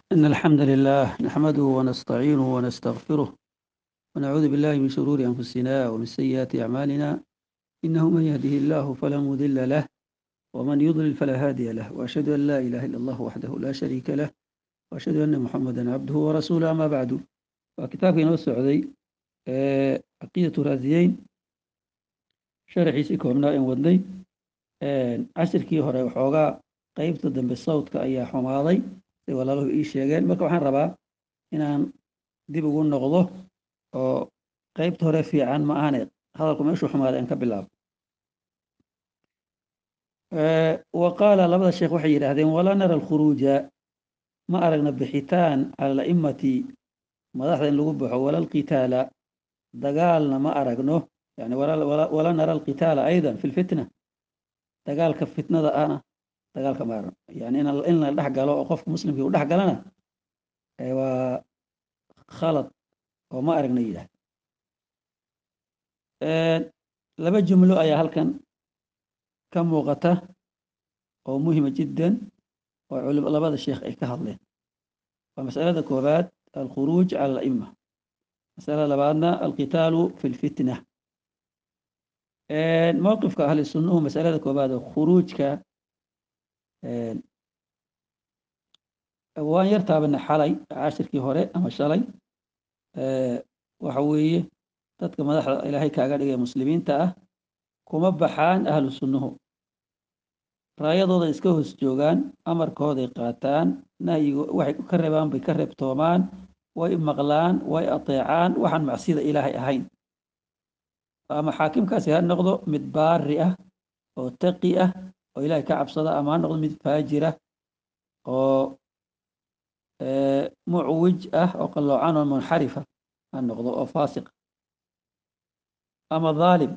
إن الحمد لله نحمده ونستعينه ونستغفره ونعوذ بالله من شرور أنفسنا ومن سيئات أعمالنا إنه من يهده الله فلا مضل له ومن يضلل فلا هادي له وأشهد أن لا إله إلا الله وحده لا شريك له وأشهد أن محمدا عبده ورسوله أما بعد وكتابك نو سعودي عقيدة رازيين شرحيسي كوبنا إن ودني cashirkii hore waxoogaa qeybta dambe sawdka ayaa xumaaday say walaaluhu ii sheegeen marka waxaan rabaa inaan dib ugu noqdo oo qeybta hore fiican ma ahane hadalku meeshuu xumaaday aan ka bilaabo wa qaala labada sheekh waxay yidhaahdeen walaa nara alkhuruuja ma aragna bixitaan cala ala'immati madaxda in lagu baxo wala alqitaala dagaalna ma aragno yani walaa nara alqitaala aydan fi lfitna dagaalka fitnada ahna dagaalka ma aragno yani in la dhex galo oo qofka muslimkii u dhex galana waa khalad oo ma aragna yidhahda laba jumlo ayaa halkan ka muuqata oo muhima jiddan oo labada sheekh ay ka hadleen waa masalada koobaad alkhuruuj cala ala'ima masalada labaadna alqitaalu fi lfitna mowqifka ahli sunnuhu masalada koobaad oo khuruujka waan yar taabana xalay cashirkii hore ama shalay waxa weeye dadka madaxda ilaahay kaaga dhigay muslimiinta ah kuma baxaan ahlu sunnuhu raayadooda iska hoos joogaan amarkooday qaataan nahyigo waxay ka reebaan bay ka reebtoomaan way maqlaan way ateecaan waxaan macsida ilaahay ahayn ama xaakimkaasi ha noqdo mid baari ah oo taqi ah oo ilaahay ka cabsada ama ha noqdo mid faajira oo mucwij ah oo qalloocan oo munxarifa ha noqdo oo faasiq ama dhaalim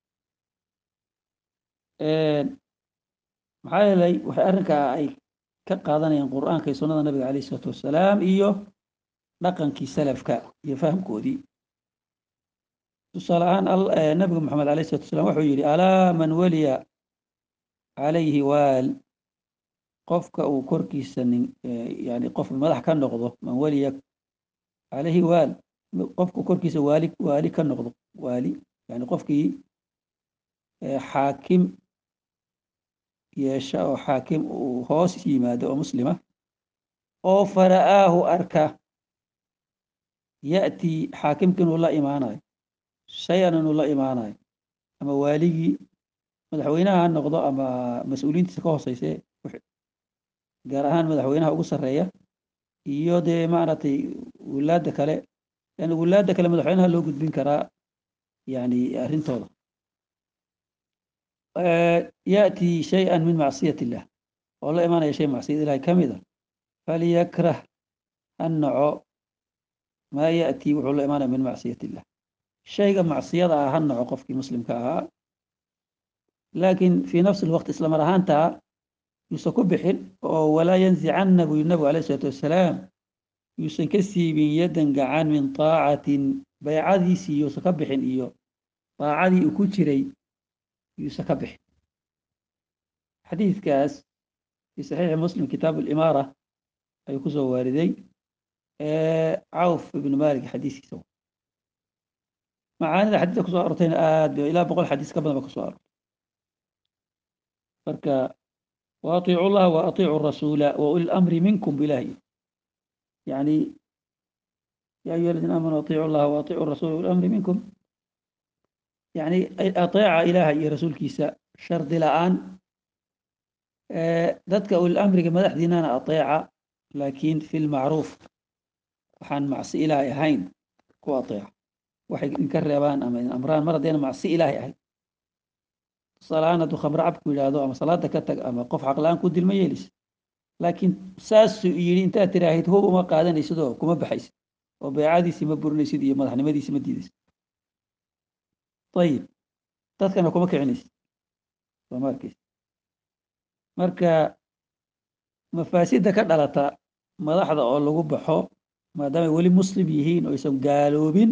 maxaa yeelay waxay arrinkaa ay ka qaadanayaan qur'aanka iyo sunnada nabiga calayh isalaatu wassalaam iyo dhaqankii salafka iyo fahamkoodii tusaale ahaan nabigu maxamed alayh salatu wasalaam wuxuu yidhi alaa man weliya calayhi waal qofka uu korkiisa nin yani qof madax ka noqdo man weliya calayhi waal qofka korkiisa waali waali ka noqdo waali yani qofkii xaakim yeesha oo xaakim uu hoos yimaado oo muslima oo fara'aahu arka ya'tii xaakimka inuu la imaanayo shay-an inuu la imaanayo ama waaligii madaxweynaha ha noqdo ama mas-uuliyiintiisa ka hooseyse gaar ahaan madaxweynaha ugu sarreeya iyo dee maaragtay wulaadda kale yani wulaadda kale madaxweynaha loo gudbin karaa yani arrintooda ya'tii shay-an min macsiyat illah oo la imaanaya shay macsiyad ilahay ka mida falyakrah ha naco maa ya'tii wuxuu la imaanaya min macsiyat illah shayga macsiyada ah ha naco qofkii muslimka ahaa laakiin fii nafsi lwaqti isla mar ahaantaa yuusan ku bixin oo walaa yanzicanna buu yiri nabigu alayh isalaatu wassalaam yuusan ka siibin yaddan gacan min taacatin baycadiisii yuusan ka bixin iyo daacadii uu ku jiray yuusan ka bixin xadiidkaas fii saxiixi muslim kitaabu alimaara ayuu ku soo waariday cawf ibnu malik xadiiskiisa macaanida xadiiska kusoo arortayna aad ba ilaa boqol xadiis ka badan ba kusoo arortay marka waatiicu llaha wa atiicu rasuula wa uli lamri minkum bilahi yani ya ayuha aladiina aamanuu atiicu llaha wa atiicu rasuula uli lamri minkum yani ateeca ilaha iyo rasuulkiisa shardi la-aan dadka uli amriga madaxdiinana ateeca laakiin fi lmacruuf waxaan macsi ilaahay ahayn ku ateeca waxay idinka reebaan ama idin amraan mar haddayna macsi ilaahay ahayn tusaaleahaan hadduu khamre cabku yidhaahdo ama salaada ka tag ama qof xaqla-aan ku dilma yeelaysa laakiin saasuu yidhi intaad tiraahid hub uma qaadanaysid oo kuma baxaysid oo beecadiisii ma burinaysid iyo madaxnimadiisi ma diidaysid ayib dadkana kuma kicinaysid sooma arkaysid marka mafaasidda ka dhalata madaxda oo lagu baxo maadaamay weli muslim yihiin oo aysan gaaloobin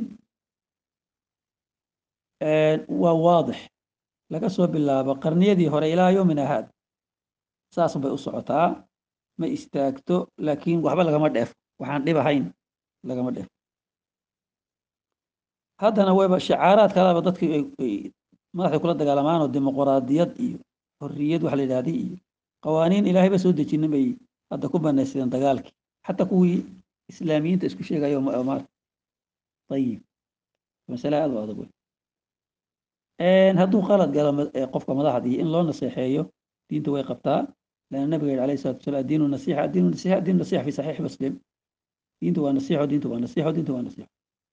waa waadix laga soo bilaabo qarniyadii hore ilaa yoomina haad saas bay u socotaa ma istaagto laakiin waxba lagama dheefo waxaan dhib ahayn lagama dheefo haddana wayba shacaaraadkaadaba dadkii ay madaxda kula dagaalamaan oo dimuqraadiyad iyo xorriyad waxa la yidhahday iyo qawaaniin ilaahayba soo dejinin bay hadda ku banaysadeen dagaalkii xataa kuwii islaamiyiinta isku sheegayo maarta ayib masale aad u adag wey hadduu qalad galo qofka madaxdii in loo naseexeeyo diinta way qabtaa لأن النبي عليه الصلاة والسلام الدين النصيحة الدين النصيحة الدين النصيحة في صحيح مسلم دينته والنصيحة ودينته والنصيحة ودينته والنصيحة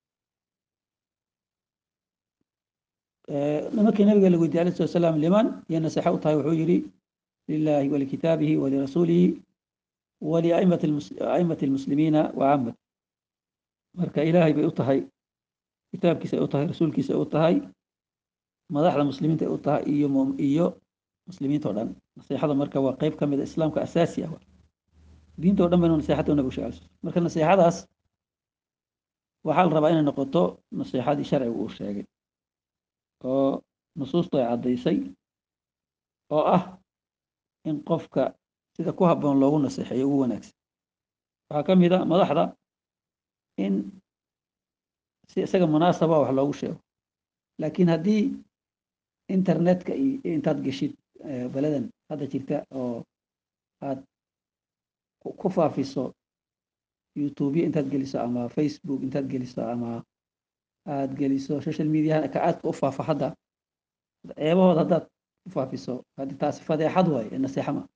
لما كان النبي قال عليه الصلاة والسلام لمن هي النصيحة وطهي وحجري لله ولكتابه ولرسوله ولأئمة المس... أئمة المسلمين وعامة مركا إلهي بأطهي كتابك سأطهي رسولك سأطهي مدح المسلمين تأطهي إيو إيو muslimiinta o dhan naseexada marka waa qeyb ka mid a islaamka asaasi ah diinta o dhan baynu naseexada nabigu sheegay marka naseexadaas waxaa la rabaa inay noqoto naseexadii sharcigu uu sheegay oo nusuustu ay caddaysay oo ah in qofka sida ku habboon loogu naseexeeyo ugu wanaagsan waxaa ka mid a madaxda in si isaga munaasaba wax loogu sheego laakiin haddii internetka iyo intaad geshid beledan hadda jirta oo aad ku faafiso youtubya intaad geliso ama facebook intaad geliso ama aad geliso social mediaha ka aadka u faafa hadda ceebahood haddaad ku faafiso haddi taasi fadeexad waaye ee naseexa ma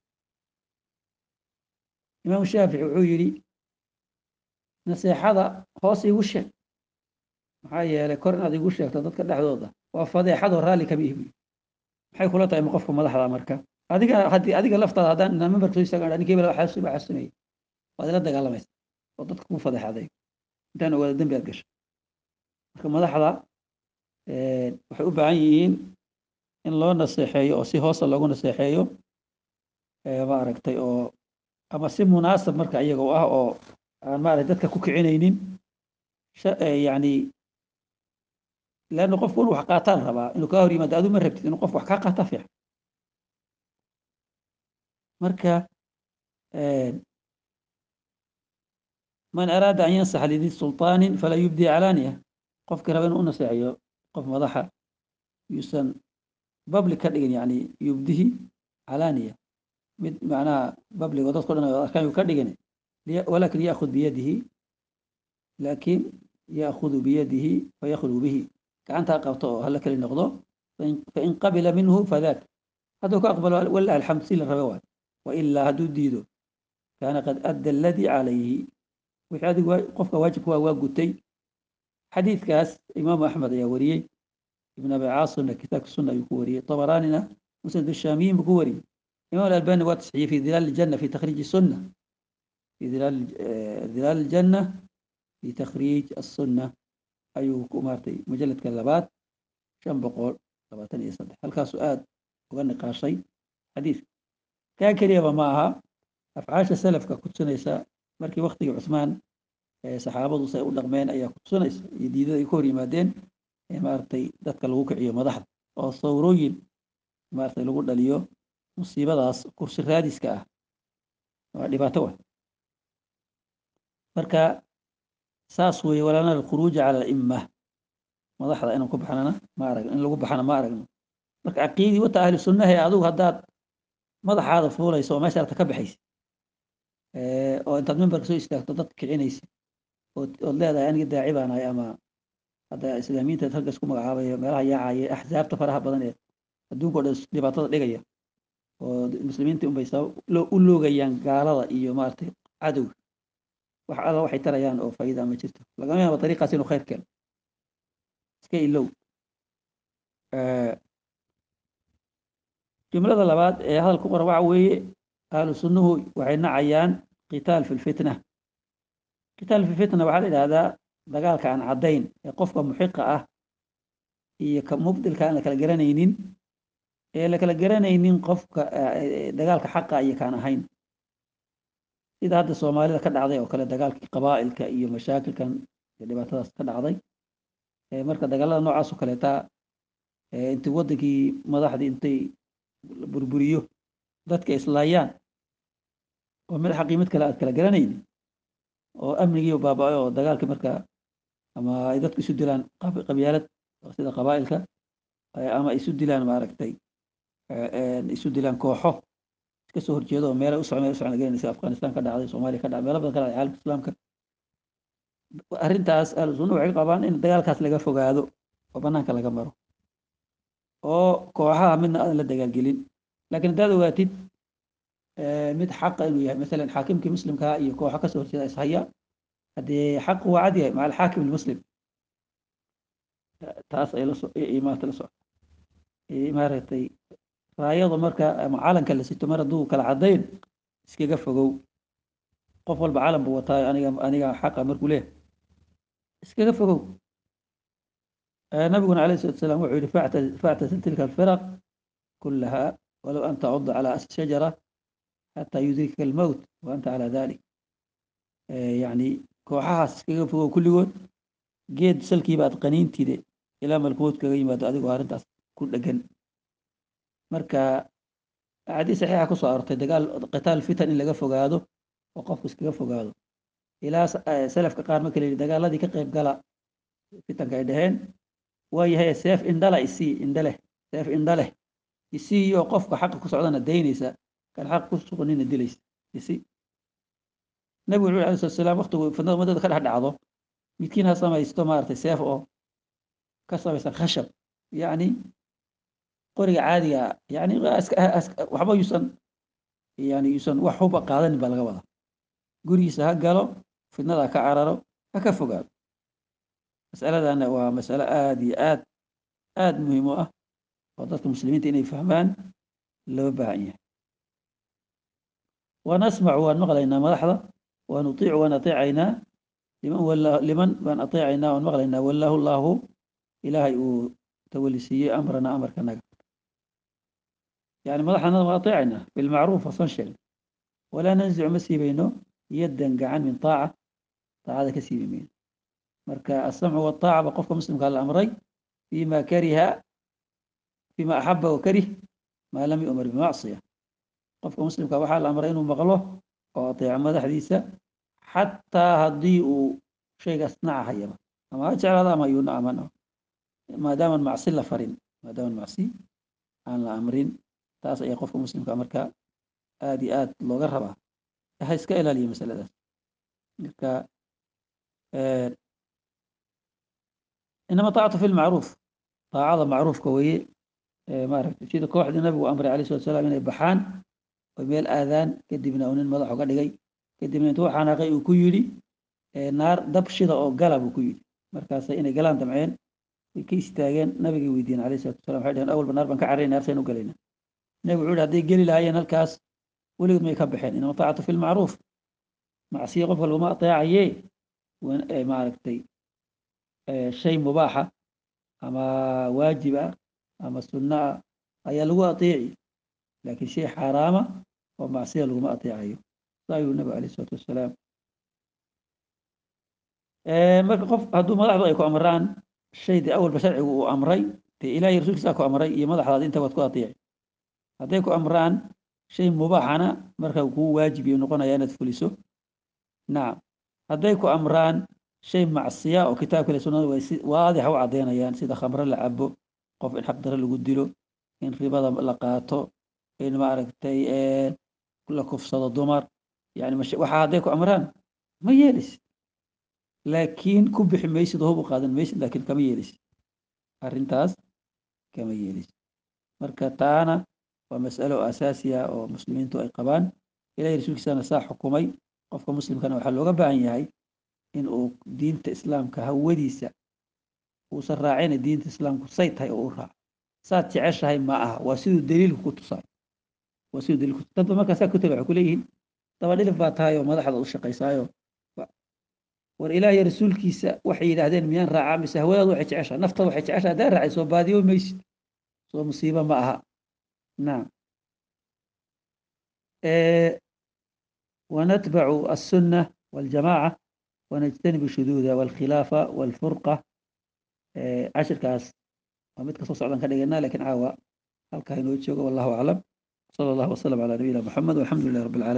imaam shaafici wuxuu yidhi naseexada hoos igu sheeg maxaa yeelay kor inaad igu sheegto dadka dhexdooda waa fadeexadoo raalli kama ihbi maxay kula tahay ma qofka madaxda marka adiga haddii adiga laftaada haddaan inaan memberka soo istaagan ninkii bala waxaa suba xasunayay waad ila dagaalamaysa oo dadka ku fadeexaday intaan ogaada dembi aad gasho marka madaxda waxay u baahan yihiin in loo naseexeeyo oo si hoosa loogu naseexeeyo maaragtay oo ama si munaasab marka iyaga u ah oo aan maaragtay dadka ku kicinaynin yani leanna qofku inuu wax qaataan rabaa inuu kaa hor yimaado adu ma rabtid inuu qof wax kaa qaata fiican marka man araada an yansaxa lidii sulطaanin falaa yubdi calaaniya qofkii raba inuu u naseexeeyo qof madaxa yuusan public ka dhigin yani yubdihi calaaniya mid macnaha public oo dadko dhan arkaan yuu ka dhigin walakin yaakhud biyadihi laakiin yaakudu biyadihi fayakhlugu bihi gacantaa qabto oo hala keli noqdo fain qabila minhu fadak hadduu ka aqbalo wala alxamd si la rabe waay wailaa hadduu diido kaana qad adda aladii calayhi wixii adigu qofka waajibka waa waa gutay xadiidkaas imaamu axmed ayaa wariyey ibn abi caasimna kitaabka sunna ayuu ku wariyey tabaraanina musnad shaamiyin buu ku wariyey imam albani waa tasxiyey fi dilaal janna fi takhriij sunna fi dilaal janna fi takhriij asunna ayuu ku maartay mujaladka labaad shan boqol labaatan iyo saddex halkaasuu aad uga niqaashay xadiidka kaa keliyaba ma aha afcaasha salafka ku tusinaysa markii waktigii cusmaan saxaabadu say u dhaqmeen ayaa ku tusinaysa iyo diidada ay ka hor yimaadeen maaragtay dadka lagu kiciyo madaxda oo sawrooyin maaragtay lagu dhaliyo musiibadaas kursi raadiska ah waa dhibaato wa marka saas weeye walana alkhuruuja cala alimma madaxda inaan ku baxnana ma aragno in lagu baxana ma aragno marka caqiidii wata ahli sunnaha ee adigu haddaad madaxaada fuulayso oo meesha arta ka baxaysa oo intaad memberka soo istaagto dad kicinaysa ood leedahay aniga daaci baan ahay ama hadda islaamiyiinta ragga isku magacaabayo meelaha yaacaya axsaabta faraha badan ee adduunka o dhan dhibaatada dhigaya oo muslimiinta unbay u loogayaan gaalada iyo maaragtay cadowga wax alla waxay tarayaan oo faa'iida ma jirto lagama yaabo dariiqaas inuu khayr keeno iska ilow jumlada labaad ee hadal ku qoran waxa weeye ahlu sunnuhu waxay nacayaan qitaal fi lfitna qitaal fi lfitna waxaa la yidhahdaa dagaalka aan caddayn ee qofka muxiqa ah iyo ka mubdilka aan la kala garanaynin ee la kala garanaynin qofka dagaalka xaqa iyo kaan ahayn sida hadda soomaalida ka dhacday oo kale dagaalkii qabaa'ilka iyo mashaakilkan iyo dhibaatadaas ka dhacday marka dagaalada noocaas oo kaleeta intii waddankii madaxdii intay burburiyo dadka islaayaan oo mid xaqii mid kale aad kala garanayni oo amnigii baaba-ay oo dagaalkii markaa ama ay dadku isu dilaan qabyaalad sida qabaa'ilka ama isu dilaan maaragtay isu dilaan kooxo iska soo horjeedo oo meelay u socon meel u socon garanaysa afghanistan ka dhacday soomaaliya ka dhacday meelo badan ka dhacday caalamka islaamka arrintaas ahlu sunna waxay qabaan in dagaalkaas laga fogaado oo banaanka laga maro oo kooxaha midna aadan la dagaalgelin laakiin haddaad ogaatid mid xaqa inuu yahay masalan xaakimkii muslimkaa iyo kooxo kasoo horjeeda ishaya haddee xaqu waa cad yahay maca alxaakim almuslim taas ay laso maarata la socota maaragtay raayada marka ama calanka la sito mar hadduu kala caddayn iskaga fogow qof walba calan buu wataayo aniga aniga xaqa markuu leeyahay iskaga fogow nabiguna alayh salatu salam wuxuu yihi factasil tilka alfiraq kulaha walow an tacuda calى asl shajara xataa yudrikaka almowt wa anta calى dalik yani kooxahaas iskaga fogow kulligood geed salkiiba aad qaniintide ilaa malkumood kaga yimaado adigoo arrintaas ku dhegan marka axaadiis saxiixa kusoo arortay dagaal qitaal fitan in laga fogaado oo qofku iskaga fogaado ilaa salafka qaar marka la yidhi dagaaladii ka qayb gala fitanka ay dhaheen waa yahay seef indhala isii indhaleh seef indhaleh isii oo qofka xaqa ku socdana daynaysa kan xaq ku suganina dilaysa isi nabigu wuxu alay slat salaam waktigu fidnada madada ka dhex dhacdo midkiin ha samaysto maaragtay seef oo ka samaysan khashab yacni qoriga caadiga yani waxba yuusan yani yuusan wax huba qaadanin baa laga wadaa gurigiisa ha galo fidnada ka cararo ha ka fogaado masaladana waa masalo aada iyo aad aada muhiim u ah oo dadka muslimiinta inay fahmaan loo baahan yahay wanasmacu waan maqlaynaa madaxda waan utiicu waan ateecaynaa liman wala liman baan ateecaynaa waan maqlaynaa wallaahu llaahu ilaahay uu tawalisiiyey amrana amarkanaga yani madaxdanada waan ateecaynaa bilmacruuf wasan sheegna walaa nanzicu ma siibayno yaddan gacan min taaca taacada ka siibi mayno marka asamcu wataaca ba qofka muslimkaa la amray fima kariha fima axaba wakarih maa lam yu'mar bimacsiya qofka muslimka waxaa la amray inuu maqlo oo ateeco madaxdiisa xataa haddii uu shaygaas nacahayaba ama ha jeclaada ama yuu nacaman maadaaman macsi la farin maadaaman macsi aan la amrin taas ayaa qofka muslimka marka aada iyo aad looga rabaa ha iska ilaaliya masaladaas marka inama taacatu fi lmacruuf taacada macruufka weeye maaragtay sida kooxdii nabigu amray alayh salatu salaam inay baxaan oo meel aadaan kadibna uu nin madax uga dhigay kadibna intuu xanaaqay uu ku yidhi naar dab shida oo gala buu ku yidhi markaas inay galaan damceen way ka istaageen nabigay weydiiyeen alayh salatu salam waxay dhaheen awalba naar baan ka carray naarsayn u galayna nabigu wuxuu yihi hadday geli lahaayeen halkaas weligood may ka baxeen inama taacatu fi lmacruuf macsiya qofka laguma ateecaye maaragtay shay mubaaxa ama waajib ah ama sunno ah ayaa lagu ateeci laakiin shay xaaraama oo macsiya laguma ateecayo saa ayuu nabigu alayh isalaatu wassalaam marka qof hadduu madaxdu ay ku amraan shay dee awalba sharcigu uu amray dee ilaahay rasuulkiisaa ku amray iyo madaxdaad inta waad ku ateeci hadday ku amraan shay mubaaxana marka kuu waajib iyo noqonaya inaad fuliso nacam hadday ku amraan shay macsiya oo kitaabka ile sunnada way si waadixa u caddeynayaan sida khamre la cabo qof in xaq dare lagu dilo in ribada la qaato in maaragtay la kufsado dumar yani waxaa hadday ku amraan ma yeelisid laakiin ku bixi maysid oo hub u qaadan maysid laakiin kama yeelisid arrintaas kama yeelisid marka taana waa mas'alo asaasiya oo muslimiintu ay qabaan ilahay rasuulkiisana saa xukumay qofka muslimkana waxaa looga baahan yahay in uu diinta islaamka hawadiisa uusan raacina diinta islaamku say tahay oo u raaco saad jeceshahay ma aha waa siduu daliilku ku tusaay waa siduu daliilku dadba markaa saa ku taga waxay ku leeyihiin daba dhilif baa tahay oo madaxda u shaqaysaayo war ilaahiyo rasuulkiisa waxay yidhaahdeen miyaan raacaa mise hawadaadu waxay jeceshahay naftada waxay jeceshahay haddaan raacay soo baadiyo maysid soo musiibo ma aha nacam ونتبع السنة والجماعة ونجتنب الشذوذ والخلافة والفرقة عشر كاس ومتك صوص عدن كدغنا لكن عاوى هل كاينو والله أعلم صلى الله وسلم على نبينا محمد والحمد لله رب العالمين